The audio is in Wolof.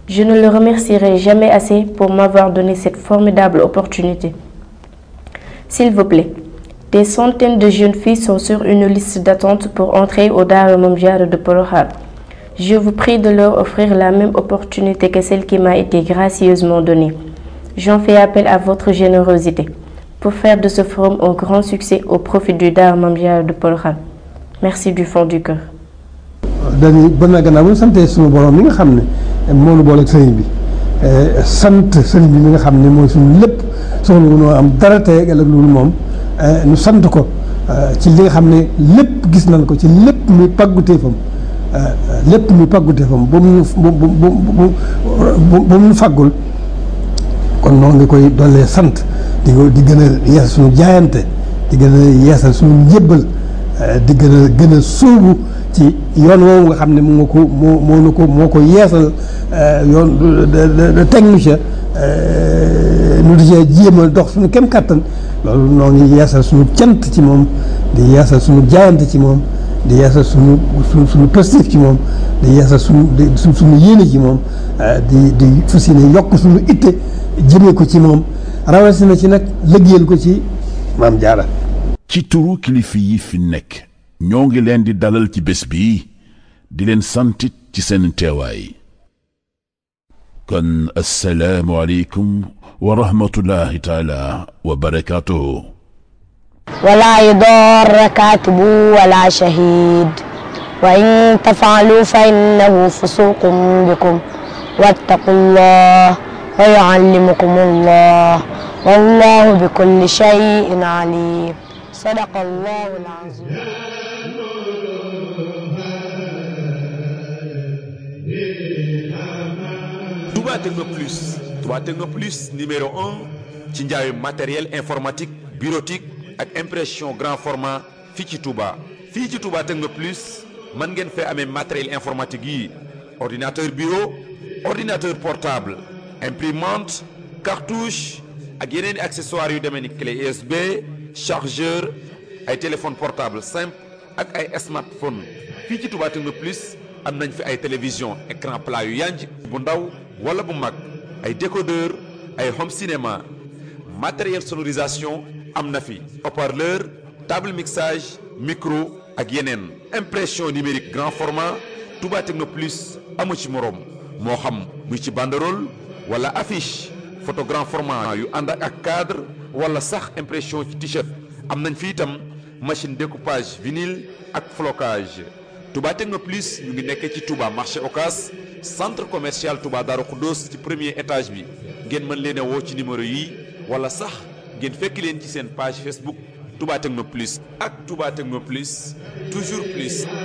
Je ne le remercierai jamais assez pour m'avoir donné cette formidable opportunité. S'il vous plaît, des centaines de jeunes filles sont sur une liste d'attente pour entrer au Dara Mame Diarra de Porokhane. Je vous prie de leur offrir la même opportunité que celle qui m'a été gracieusement donnée. J'en fais appel à votre générosité pour faire de ce forum un grand succès au profit du Dara Mame Diarra de Porokhane. Merci du fond du cœur. dañuy bën na gannaaw bu ñu santee suñu borom mi nga xam ne moo nu boole ak sëriñ bi sant sëriñ bi mi nga xam ne mooy suñu lépp soxla wu noo am dara tey ak ëllëg loolu moom ñu sant ko ci li nga xam ne lépp gis nañ ko ci lépp muy pàgguteefam lépp muy pàgguteefam ba mu bu bu bu bu mu faggul kon noonu ngi koy dollee sant di ko di gën a yeesal suñu jaayante di gën a yeesal suñu njébbal di gën a gën a sóobu ci yoon woowu nga xam ne moo ko moo moo na ko moo ko yeesal yoon teg nu ca nu di cee jéem a dox suñu kem kattan loolu noo ngi yeesal suñu cant ci moom di yeesal suñu jaayante ci moom di yeesal suñu suñu suñu positif ci moom di yeesal suñu di suñu yéene ci moom di di fas yéene yokk suñu itte jëmee ko ci moom rawatina ci nag liggéeyal ko ci Maam Jaara ci turu kilifa yi fi nekk ñoo ngi leen di dalal ci bés bi di leen santit ci seen teewaay kon assalaamu aleykum wa rahmatullahi taala wa barakaatuhu ولا يضار كاتب ولا شهيد وإن تفعلوا فإنه فسوق بكم واتقوا الله ويعلمكم الله والله بكل شيء عليم صدق الله العظيم Touba Techno Plus Touba Techno Plus numéro un ci njaayu matériel informatique bureautique ak impression grand format fii ci Touba fii ci Touba Techno Plus mën ngeen fee amee matériel informatique yi ordinateur bureau ordinateur portable imprimante cartouche ak yeneen i accessoires yu demee ni clé USB chargeur ay téléphone portable simple ak ay smartphone fii ci Touba Techno Plus am nañ fi ay télévision écran plat yu yanj bu ndaw wala bu mag ay décodeur ay home cinéma matériel sonorisation am na fi haut-parleur table mixage micro ak yeneen impression numérique grand format Touba Techno Plus amu ci moroom moo xam muy ci banderole wala affiche photo grand format yu ànd ak cadre wala sax impression ci t-shirt am nañ fi itam machine découpage vinyle ak flocage Touba Techno Plus ñu ngi nekkee ci Touba marché Ocas centre commercial Touba Darou Khoudoss ci premier étage bi ngeen mën leen a woo ci numéro yi wala sax ngeen fekk leen ci seen page Facebook Touba Techno Plus ak Touba Techno Plus toujours plus.